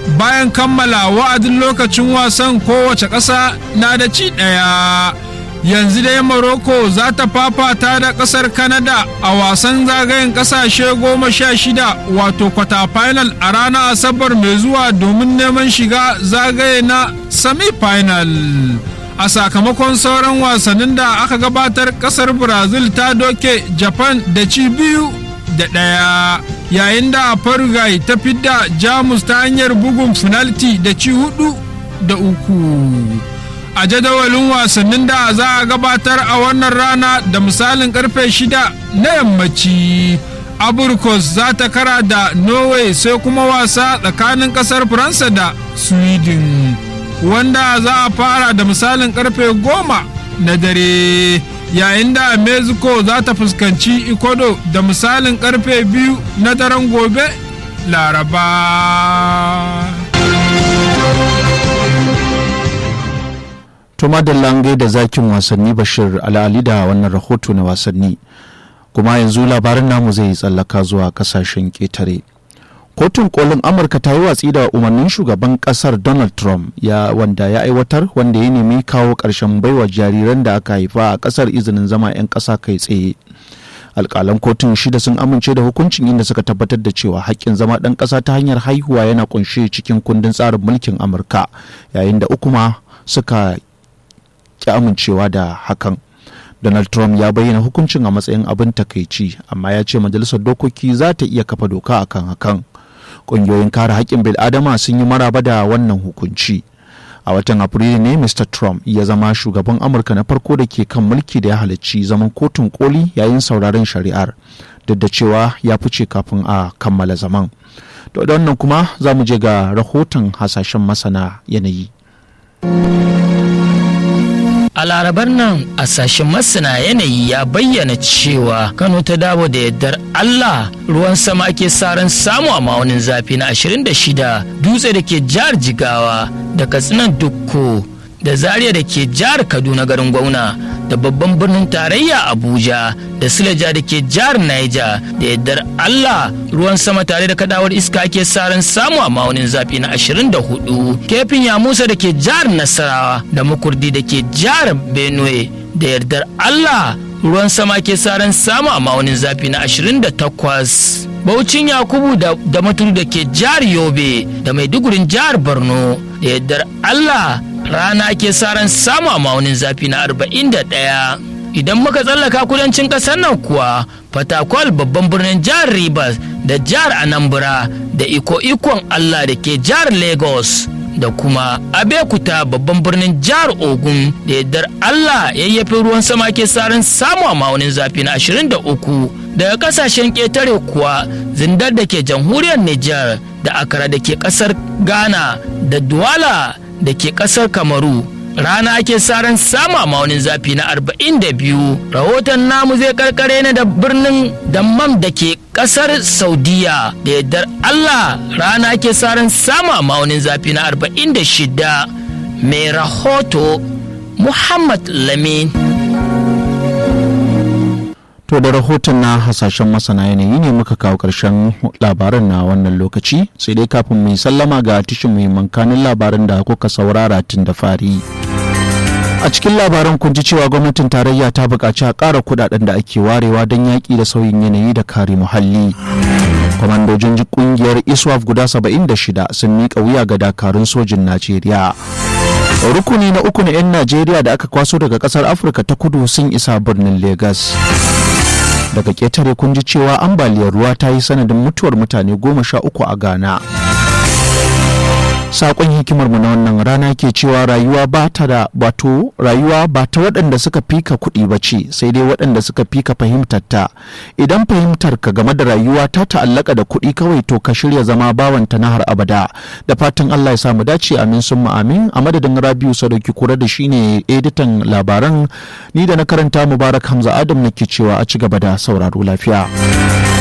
bayan kammala wa'adin lokacin wasan kowace ƙasa na da ci ɗaya yanzu dai morocco za ta fafata da ƙasar canada a wasan zagayen ƙasashe goma sha shida wato kwata final a ranar asabar mai zuwa domin neman shiga zagaye na semi-final a sakamakon sauran wasannin da aka gabatar ƙasar brazil ta doke japan da ci biyu da ɗaya yayin da Paraguay ta fidda Jamus ta hanyar bugun finalti da ci hudu da uku. A jadawalin wasannin da za a gabatar a wannan rana da misalin karfe shida na yammaci. Aburkos za ta kara da Norway sai kuma wasa tsakanin kasar Faransa da Sweden. Wanda za a fara da misalin karfe goma na dare. yayin da mexico za ta fuskanci ecuador da misalin karfe biyu na daren gobe laraba tuma da lange da zakin wasanni bashir al'ali da wannan rahoto na wasanni kuma yanzu labarin namu zai tsallaka zuwa kasashen ƙetare. kotun kolin amurka ta yi watsi da umarnin shugaban kasar donald trump ya wanda ya aiwatar wanda ya nemi kawo ƙarshen baiwa jariran da aka haifa a kasar izinin zama 'yan ƙasa kai tsaye alƙalan kotun shida sun amince da hukuncin inda suka tabbatar da cewa haƙƙin zama ɗan ƙasa ta hanyar haihuwa yana ƙunshe cikin kundin tsarin mulkin amurka yayin da uku ma suka ki amincewa da hakan Donald Trump ya bayyana hukuncin a matsayin abin takaici amma ya ce majalisar dokoki za ta iya kafa doka akan hakan. Ƙungiyoyin kare haƙƙin bil'adama sun yi maraba da wannan hukunci. A watan Afrilu ne Mr. Trump ya zama shugaban Amurka na farko da ke kan mulki da ya halarci zaman kotun koli yayin sauraron shari'ar duk da cewa ya fice kafin a kammala zaman. Da wannan kuma za mu je ga rahoton hasashen masana yanayi. A larabar nan a sashen masana yanayi ya bayyana cewa Kano ta dawo da yardar Allah ruwan sama ake saran samu a ma'aunin zafi na 26 dutse da ke jihar Jigawa da Katsinan Dukko da Zaria da ke jihar Kaduna garin Gwauna da babban birnin tarayya Abuja da Silaja da ke jihar Niger da yardar Allah ruwan sama tare da kadawar iska ake saran samu a ma'aunin zafi na 24 kefin ya musa da ke jihar Nasarawa da makurdi da ke jihar Benue da yardar Allah ruwan sama ke saran samu a ma'aunin zafi na 28 Baucin Yakubu da, da maturu da ke jihar Yobe da Maidugurin jihar Borno da yardar Allah rana ke saran samu a ma'aunin zafi na 41 idan muka tsallaka kudancin ƙasar nan kuwa fatakwal babban birnin jihar rivers da jihar anambra da iko-ikon allah da ke jihar lagos da kuma abekuta babban birnin jihar ogun da yardar allah yayyafi ruwan sama ke saran samu a ma'aunin zafi na 23 daga kasashen ƙetare kuwa zindar da ke jamhuriyar niger da akara da ke ƙasar ghana da duwala da ke ƙasar kamaru rana ake saran sama maunin zafi na 42 rahoton namu zai karkare ne da birnin dammam da ke kasar saudiya da yardar allah rana ake saran sama maunin zafi na 46 mai rahoto muhammad lamin To da rahoton na hasashen masana yanayi ne muka kawo ƙarshen labaran na wannan lokaci sai dai kafin mu sallama ga tishin muhimman kanin labaran da kuka saurara tun da fari. A cikin labaran kun ji cewa gwamnatin tarayya ta buƙaci a ƙara kuɗaɗen da ake warewa don yaƙi da sauyin yanayi da kare muhalli. Kwamandojin ƙungiyar ISWAF guda 76 sun miƙa wuya ga dakarun sojin Najeriya. rukuni na uku na 'yan najeriya da aka kwaso daga kasar afirka ta kudu sun isa birnin Legas. daga ƙetare kun ji cewa ambaliyar ruwa ta yi sanadin mutuwar mutane goma sha uku a ghana Sakon hikimarmu na wannan rana ke cewa rayuwa ba ta da wato rayuwa ba ta waɗanda suka fika kuɗi ba ce sai dai waɗanda suka fika fahimtar ta idan fahimtar ka game da rayuwa ta ta'allaka da kuɗi kawai to ka shirya zama bawanta na har abada da fatan Allah ya samu dace amin sun amin a madadin Rabiu Sadauki kura da shine editan labaran ni da na karanta Mubarak Hamza Adam nake cewa a ci gaba da sauraro lafiya.